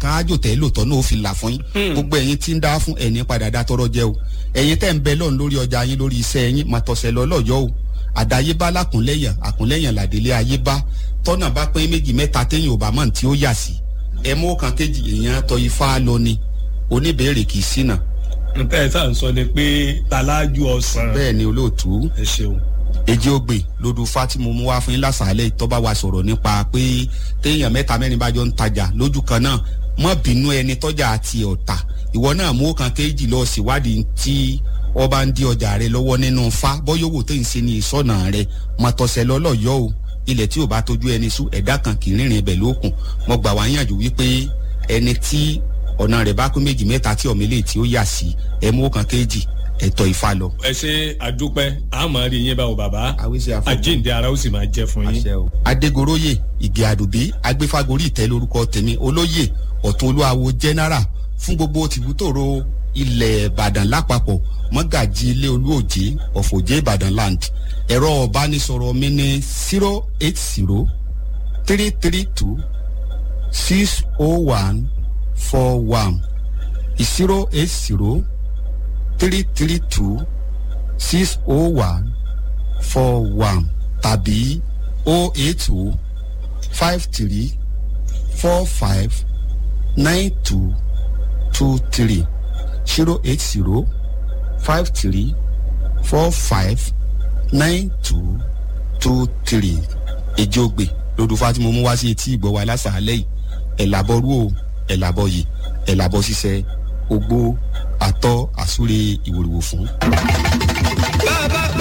kan ájò tẹ́ lòtọ́ náà ó fi là fún yín gbogbo ẹ̀yin tí ń dá fún ẹ̀ní padà dá tọrọ jẹ o ẹ̀yin tẹ́ ń bẹ lọ́run lórí ọjà yín lórí iṣẹ́ yín máa tọ̀sẹ̀ lọ lọ́yọ́ o àdáyébá lákùnlẹ́yìn àkùnlẹ́yìn làdélé ayébá tọ́nà bá pín méjì mẹ́ta téèyàn ò bá mọ̀ tí ó yà sí ẹ mú kan kejì èèyàn tọ ifá lọ ni oníbèrè kì í ṣìnà. nǹkan ẹ̀ sáà ń sọ ni pé talájú ọ̀sán. bẹ́ẹ̀ ni olóòtú ẹ ṣeun. èjì ògbè lódù fatimu mú wá fún yín lásàálẹ̀ tọ́ba wa sọ̀rọ̀ nípa pé téèyàn mẹ́ta mẹ́rin bá jọ ń tajà lójú kan náà mọ́ bínú ẹni tọ́jà àti ọ̀tà ìwọ náà mú kan kejì lọ síwádìí tí ọba ń di ọjà rẹ lọ́wọ́ nínú fa bọ́yọ̀wò tó ń ṣe ní ìsọ̀nà rẹ mọ̀tọ̀sẹ̀ lọ́lọ́yọ́ o ilẹ̀ tí ò bá tójú ẹni sú ẹ̀dá kan kì í rìnrìn ibẹ̀ lókun mo gbà wá yànjú wípé ẹni tí ọ̀nà rẹ̀ bá kún méjì mẹ́ta tí ọ̀mẹ́lẹ̀ tí ó yà sí ẹ mú kan kéjì ẹ̀tọ́ ifá lọ. ẹ ṣe àdúpẹ́ àmọ́ rí yín báwo bàbá àwíṣe àfọ̀kù àjíǹde ara ó sì máa jẹ́ fún yín. àṣẹ o. adégoróyè ìgè àdùbí agbéfagórí ìtẹ́ lórúkọ tèmi olóyè ọ̀tún olúwawo jẹ́nẹ́rà fún gbogbo tìbútòrò ilẹ̀ ìbàdàn lápapọ̀ mọ́gàjì ilé olúòjé ọ̀fọ̀jẹ́ ìbàdàn land ẹ̀rọ ọ̀bánisọ̀rọ̀ mi ní zero eight zero three three two six oh one four one zero eight zero three three two six oh one four one tàbí oh eight oh five three four five nine two two three zero eight zero five three four five nine two two three èjògbè lódùfà tí mo mú wá sí etí ìgbọ́ wa lásàálẹ̀ yìí ẹ̀làbọ̀rú o ẹ̀làbọ̀ yìí ẹ̀làbọ̀ ṣiṣẹ́ ogbó àtọ́ àsúre ìwòrìwò fún. bàbá